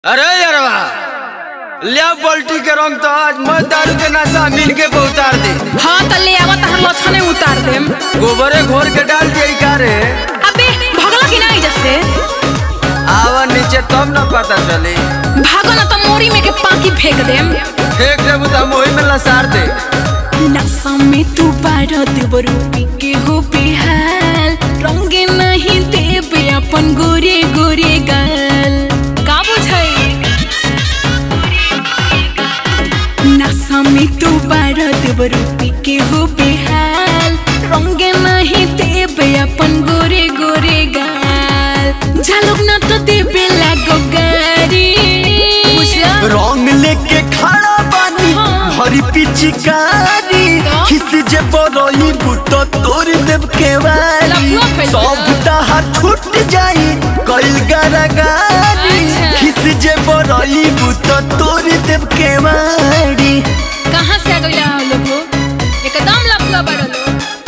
अरे यारवा लिया पलटी के रंग तो आज मैं दारू के नशा मिल के उतार दी हाँ त ले आवा त हम लछने उतार देम गोबरे घोर के डाल दिया का रे अबे भगला कि नहीं जैसे आवा नीचे तब न पता चली भागो ना त मोरी में के पाकी फेंक देम फेंक देबू तो हम वही में लसार दे नशा में तू बारह देवरू पी के हो बेहाल रंगे नहीं देबे अपन गोरे गोरे गाल का बुझाई नशा में तू बारह देवरू पी के हो बेहाल रंगे नहीं देबे अपन गोरे गोरे गाल झालुक ना तो देबे लागो गारी बुझला रंग लेके खड़ा बानी हाँ। भरी पिचकारी तो? खिस जे बरई बुतो तोड़ देव के वाली लफुआ फैल सब गया। दहा छूट जाई कइल गरागारी अच्छा। खिस जे बरई बुतो तोड़ देव के वाली कहाँ से आ गइला हो लोग हो? एकदम लफुआ बड़ा लोग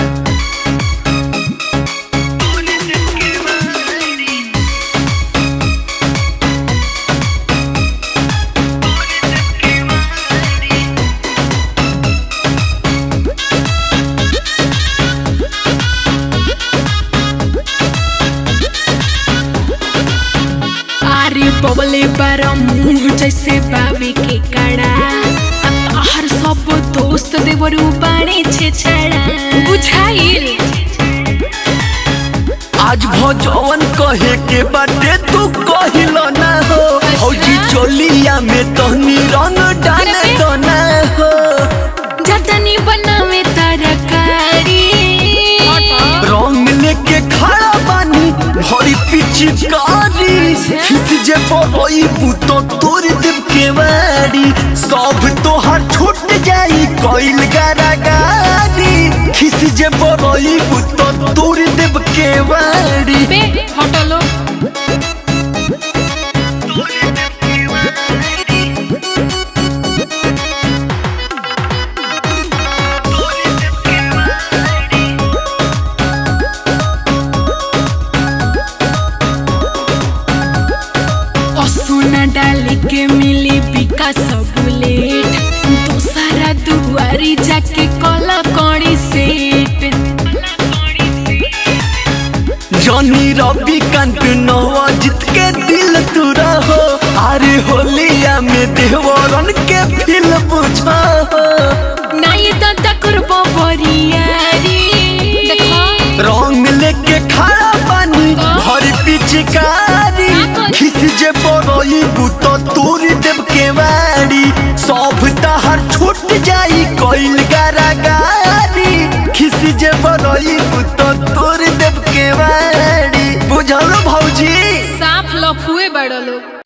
अरे बबले बारा मुंह जैसे बावे के कड़ा हर सब दोस्त देवरू बाड़े छे छड़ा बुझाइल आज भजवन कहे के बाटे तू कहिल ना हो हौजी चोलिया में तहनी रंग डाले अरे बे। तो ना हो जतनी बनावे तरकारी रंग लेके खड़ा बानी भरी पिचकारी खिस जे बरई बुतो तोड़ देव के वारी सब तोहर छूट जाई कइल गारागारी खिस जे बरई बुतो तोड़ देव के वारी बे हटलो सोना डाल के मिली विकास बुलेट दूसरा दुआरी जाके कला कौड़ी सेट जॉनी रवि कांत नवाजित के दिल तू रहो अरे होलिया में देवरन के फिल बुझा हो नहीं दादा करबो बरियारी देखो रंग लेके खड़ा बानी भर पिचकारी खिस जे बरई बुतो तोड़ देव के वारी सब तहर छूट जाई कइल गारागारी खिस जे बरई बुतो तोड़ देव के वारी बुझल भौजी साफ लफुए बड़ लोग